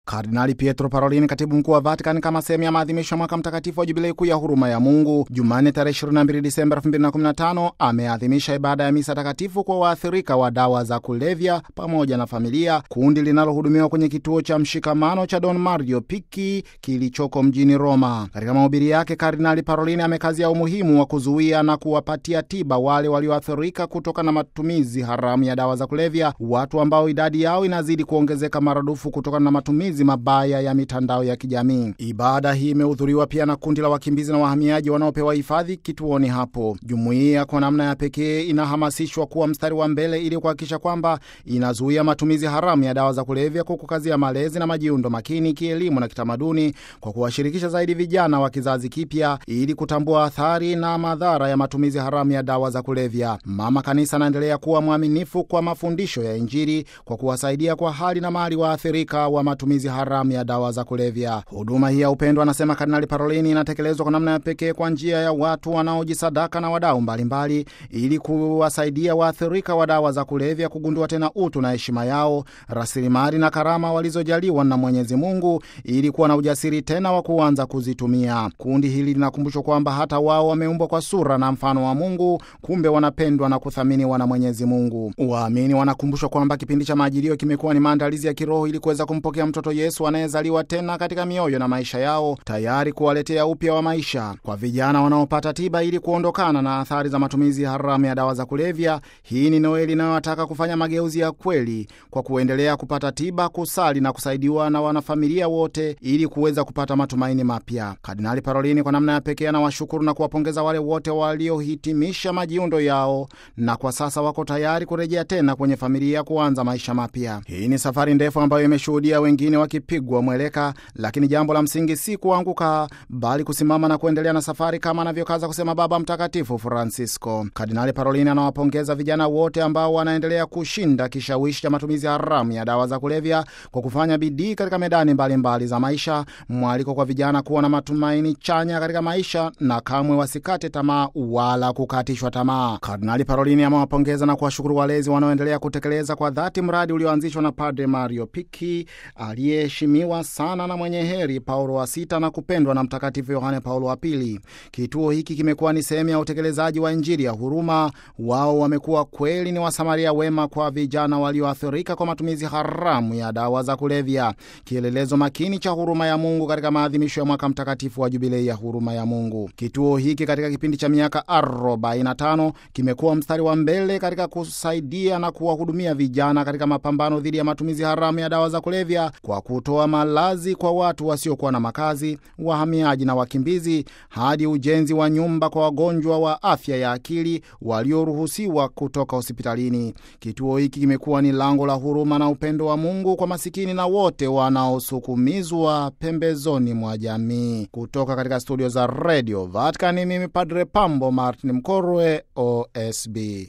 Kardinali Pietro Parolin, katibu mkuu wa Vatican, kama sehemu ya maadhimisho ya mwaka mtakatifu wa jubilei kuu ya huruma ya Mungu, Jumanne tarehe 22 Disemba 2015 ameadhimisha ibada ya misa takatifu kwa waathirika wa dawa za kulevya pamoja na familia, kundi linalohudumiwa kwenye kituo cha mshikamano cha Don Mario Picchi kilichoko mjini Roma. Katika mahubiri yake, Kardinali Parolin amekazia umuhimu wa kuzuia na kuwapatia tiba wale walioathirika kutoka na matumizi haramu ya dawa za kulevya, watu ambao idadi yao inazidi kuongezeka maradufu kutokana na matumizi mabaya ya mitandao ya kijamii. Ibada hii imehudhuriwa pia na kundi la wakimbizi na wahamiaji wanaopewa hifadhi kituoni hapo. Jumuiya kwa namna ya pekee inahamasishwa kuwa mstari wa mbele ili kuhakikisha kwamba inazuia matumizi haramu ya dawa za kulevya kwa kukazia malezi na majiundo makini kielimu na kitamaduni, kwa kuwashirikisha zaidi vijana wa kizazi kipya ili kutambua athari na madhara ya matumizi haramu ya dawa za kulevya. Mama Kanisa anaendelea kuwa mwaminifu kwa mafundisho ya Injili kwa kuwasaidia kwa hali na mali waathirika wa matumizi haramu ya dawa za kulevya. Huduma hii ya upendo, anasema Kardinali Parolini, inatekelezwa kwa namna ya pekee kwa njia ya watu wanaojisadaka na wadau mbalimbali ili kuwasaidia waathirika wa dawa za kulevya kugundua tena utu na heshima yao, rasilimali na karama walizojaliwa na Mwenyezi Mungu ili kuwa na ujasiri tena wa kuanza kuzitumia. Kundi hili linakumbushwa kwamba hata wao wameumbwa kwa sura na mfano wa Mungu, kumbe wanapendwa na kuthaminiwa na Mwenyezi Mungu. Waamini wanakumbushwa kwamba kipindi cha Majilio kimekuwa ni maandalizi ya kiroho ili kuweza kumpokea mtoto Yesu anayezaliwa tena katika mioyo na maisha yao, tayari kuwaletea upya wa maisha. Kwa vijana wanaopata tiba ili kuondokana na athari za matumizi haramu ya dawa za kulevya, hii ni Noeli inayowataka kufanya mageuzi ya kweli kwa kuendelea kupata tiba, kusali na kusaidiwa na wanafamilia wote ili kuweza kupata matumaini mapya. Kardinali Parolini kwa namna ya pekee anawashukuru na kuwapongeza wale wote waliohitimisha majiundo yao na kwa sasa wako tayari kurejea tena kwenye familia kuanza maisha mapya. Hii ni safari ndefu ambayo imeshuhudia wengine wakipigwa mweleka, lakini jambo la msingi si kuanguka, bali kusimama na kuendelea na safari, kama anavyokaza kusema Baba Mtakatifu Francisco. Kardinali Parolini anawapongeza vijana wote ambao wanaendelea kushinda kishawishi cha matumizi haramu ya dawa za kulevya kwa kufanya bidii katika medani mbalimbali mbali za maisha, mwaliko kwa vijana kuwa na matumaini chanya katika maisha na kamwe wasikate tamaa wala kukatishwa tamaa. Kardinali Parolini amewapongeza na kuwashukuru walezi wanaoendelea kutekeleza kwa dhati mradi ulioanzishwa na Padre Mario Picchi aliyeheshimiwa sana na mwenye heri Paulo wa Sita na kupendwa na Mtakatifu Yohane Paulo wa Pili. Kituo hiki kimekuwa ni sehemu ya utekelezaji wa Injili ya huruma. Wao wamekuwa kweli ni wasamaria wema kwa vijana walioathirika kwa matumizi haramu ya dawa za kulevya, kielelezo makini cha huruma ya Mungu katika maadhimisho ya mwaka mtakatifu wa jubilei ya huruma ya Mungu. Kituo hiki katika kipindi cha miaka 45 kimekuwa mstari wa mbele katika kusaidia na kuwahudumia vijana katika mapambano dhidi ya matumizi haramu ya dawa za kulevya kwa kutoa malazi kwa watu wasiokuwa na makazi, wahamiaji na wakimbizi, hadi ujenzi wa nyumba kwa wagonjwa wa afya ya akili walioruhusiwa kutoka hospitalini. Kituo hiki kimekuwa ni lango la huruma na upendo wa Mungu kwa masikini na wote wanaosukumizwa pembezoni mwa jamii. Kutoka katika studio za Radio Vatican, mimi Padre Pambo Martin Mkorwe, OSB.